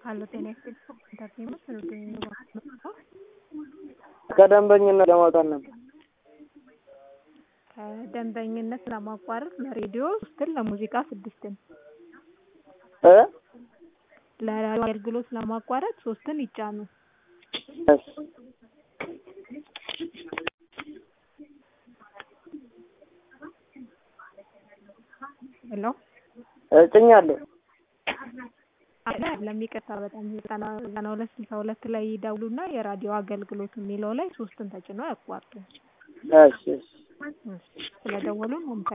ሀሎ ጤና ይስጥልኝ ኢንተርቴይንመንት ነው ከደንበኝነት ለማውጣት ነበር። ከደንበኝነት ለማቋረጥ ለሬዲዮ ሶስትን ለሙዚቃ ስድስትን እ ለራዲዮ አገልግሎት ለማቋረጥ ሶስትን ይጫኑ። እሺ ሄሎ እጭኛለሁ። አይደለም ይቅርታ በጣም ዘጠና ዘጠና ሁለት ስልሳ ሁለት ላይ ይደውሉና የራዲዮ አገልግሎት የሚለው ላይ ሶስትን ተጭነው ያቋርጡ። እሺ እሺ ስለደወሉ